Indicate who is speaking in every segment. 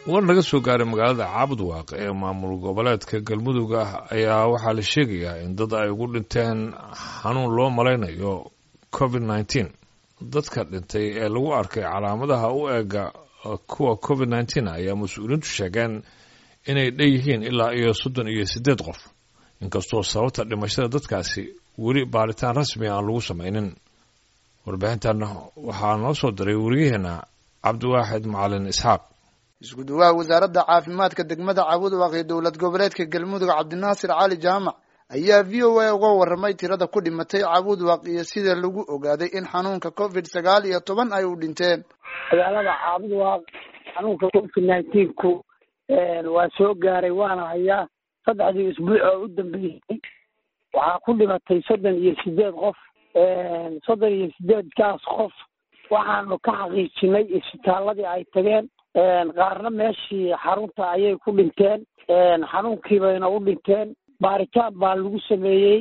Speaker 1: war naga soo gaaray magaalada caabudwaaq ee maamul goboleedka galmudug ah ayaa waxaa la sheegayaa in dad ay ugu dhinteen xanuun loo malaynayo covid nneteen dadka dhintay ee lagu arkay calaamadaha u eega kuwa covid nneteen ayaa mas-uuliyiintu sheegeen inay dhan yihiin ilaa iyo soddon iyo siddeed qof inkastoo sababta dhimashada dadkaasi weli baaritaan rasmi aan lagu samaynin warbixintan waxaa noo soo diray weriyaheena cabdiwaaxid macalin isxaaq
Speaker 2: isku duwaha wasaaradda caafimaadka degmada caabudwaaq ee dowlad goboleedka galmudug cabdinaasir cali jaamac ayaa v o a uga warramay tirada ku dhimatay caabudwaaq iyo sida lagu ogaaday in xanuunka covid sagaal iyo toban ay u dhinteen
Speaker 3: magaalada caabudwaaq xanuunka covid nineteenku waa soo gaaray waana hayaa saddexdii isbuuc oo u dambeysay waxaa ku dhimatay soddon iyo sideed qof soddon iyo sideedkaas qof waxaanu ka xaqiijinay isbitaaladii ay tageen qaarna meeshii xarunta ayay ku dhinteen xanuunkii bayna u dhinteen baaritaan baa lagu sameeyey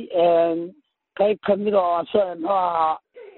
Speaker 3: qayb kamida oo muxuu ahaa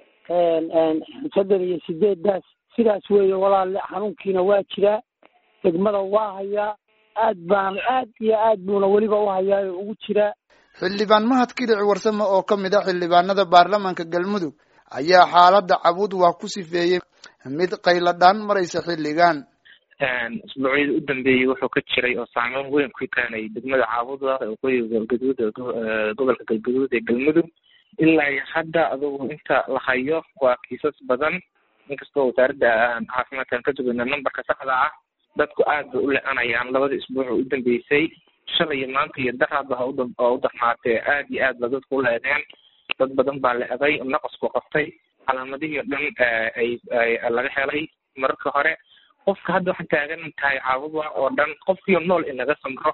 Speaker 3: soddon iyo sideedaas sidaas weeye walaale xanuunkiina waa jiraa degmada waa hayaa aad baan aad iyo aad buuna weliba u hayaa oo ugu jiraa
Speaker 2: xildhibaan mahad kilic warsame oo ka mid a xildhibaanada baarlamaanka galmudug ayaa xaaladda cabud waa ku sifeeyey mid qayladhaan maraysa xilligan
Speaker 4: isbuucyada u dambeeyey wuxuu ka jiray oo saameyn weyn ku keenay degmada caabudwa waqooyiga galgaduud gobolka galgaduud ee galmudug ilaa iyo hadda adugu inta la hayo waa kiisas badan inkastoo wasaaradda caafimaadkan ka sugayna numberka saxda ah dadku aad bay u le-anayaan labada isbuuc oo u dambeysay shalay iyo maanta iyo daraadba ha oo u darnaatee aad iyo aad ba dadku u leedeen dad badan baa le-day naqasku qabtay calaamadihii o dhan ay laga helay mararka hore qofka hadda waxaan taagan tahay caabudwa oo dhan qofkiio nool inaga samro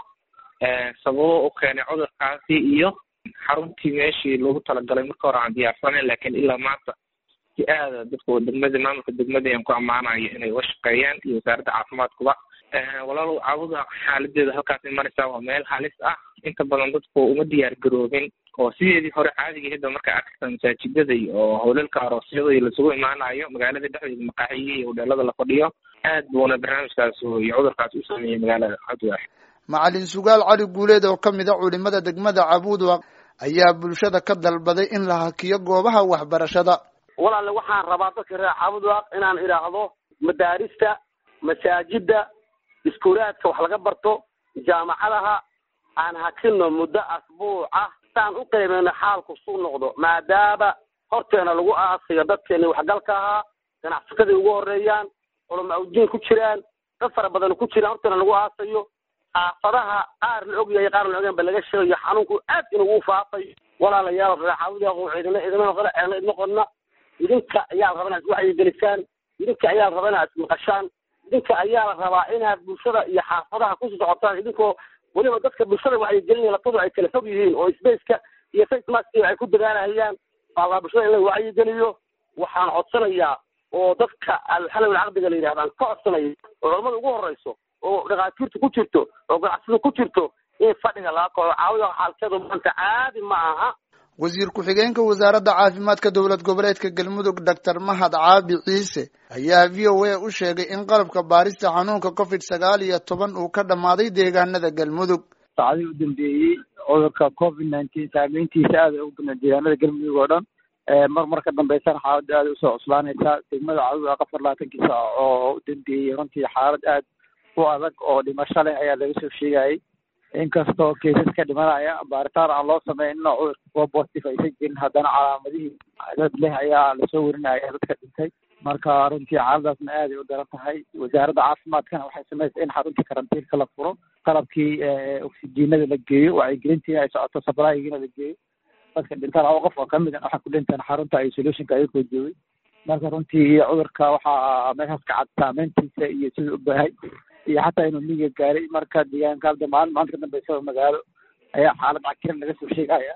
Speaker 4: sababo u keenay cudurkaasi iyo xaruntii meeshii loogu talagalay marka hore aan diyaarsanayn laakiin ilaa maanta si aada dadku degmada maamulka degmada aan ku ammaanayo inay uga shaqeeyaan iyo wasaaradda caafimaadkuba walaalow caabudwa xaaladeeda halkaasay maraysaa waa meel halis ah inta badan dadku uma diyaar garoobin oo sideedii hore caadiga hidda marka arkata masaajidada oo howlalka aroosyada iyo lasugu imaanayo magaalada dhexdeeda maqaaxiyihi iyo hodheelada la fadhiyo aad buuna barnaamijkaas iyo cudurkaas u sameeyey magaalada cabdiwaax
Speaker 2: macalin sugaal cali guuleed oo ka mid a culimada degmada caabudwaq ayaa bulshada ka dalbaday in la hakiyo goobaha waxbarashada
Speaker 3: walaale waxaan rabaa dadka reer caabudwaaq inaan idhaahdo madaarista masaajida iskuulaadka wax laga barto jaamacadaha aan hakino muddo asbuuc ah saan u qiimeyno xaalku suu noqdo maadaama horteena lagu aasiyo dadkeeni waxgalka ahaa ganacsatadii ugu horeeyaan culama udiin ku jiraan dad fara badan ku jiraan horteena lagu aasayo xaafadaha qaar la ogyahay qaar la ogeyn ba laga sheegayo xanuunku aad inuu faafayo walaalayaal reexaawadaaqo idina idina idma qodna idinka ayaa la rabaa inaad wacyigelisaan idinka ayaa la rabaa inaad ismaqashaan idinka ayaa la rabaa inaad bulshada iyo xaafadaha ku socotaan idinkoo weliba dadka bulshada wacyigelinaya lafadu ay kala fog yihiin oo spaceka iyo face maskiga ay ku dagaanahayaan baa la bulshada in la wacyigeliyo waxaan codsanayaa oo dadka alxalawil caqdiga la yidhahdaan ka codsanaya oo culamada ugu horeyso oo dhakhaatiirta ku jirto oo ganacsada ku jirto in fadhiga laga kaco caawida xaalkeedu maanta caadi ma aha
Speaker 2: wasiir ku-xigeenka wasaaradda caafimaadka dowlad goboleedka galmudug doctor mahad caabi ciise ayaa v o a u sheegay in qalabka baarista xanuunka covid sagaal iyo toban uu ka dhammaaday deegaanada galmudug
Speaker 5: saacadii u dambeeyey cudurka covid nineteen saameyntiisa aada ugu badnaa deegaanada galmudug oo dhan mar mar ka dambeysana xaaladda aada usoo cuslaanaysa degmada caduda afar labaatankii saac oo u dambeeyey runtii xaalad aad u adag oo dhimasho leh ayaa laga soo sheegayay inkastoo kaisas ka dhimanaya baaritaan aan loo sameynin oo cudurka kuwa positive aysan jirin haddana calaamadihii dad leh ayaa lasoo warinaya dadka dhintay marka runtii xaaladaasna aaday u daran tahay wasaaradda caafimaadkana waxay samaysay in xaruntii karantiinka la furo qalabkii oksijiinada la geeyo wacyigelintiina ay socoto sabraayigiina la geeyo dadka dhintaan laba qof oo kamid a waxaa ku dhintaan xarunta isolationka ayagoo joogay marka runtii cudurka waxaa meeshaas ka cad saameyntiisa iyo sida u baahay iyo xataa inuu miiga gaaray marka deegaanka hadda maalin maanta ka dambeysa magaalo ayaa xaalad cakiran laga soo sheegaya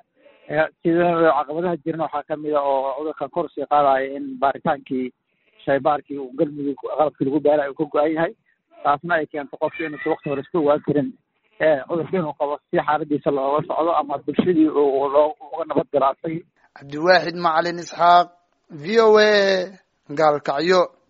Speaker 5: sida caqabadaha jiran waxaa kamid a oo cudurka kor sii qaadaya in baaritaankii shaybaarkii uu galmudug qalabkii lagu baarayo uu ka go-an yahay taasna ay keento qofki inuusa wakti hore iska ogaan karin cudurka inuu qabo si xaaladiisa looga socdo ama bulshadii loo uga nabad galo asagii
Speaker 2: cabdiwaaxid macalin isxaaq v o a gaalkacyo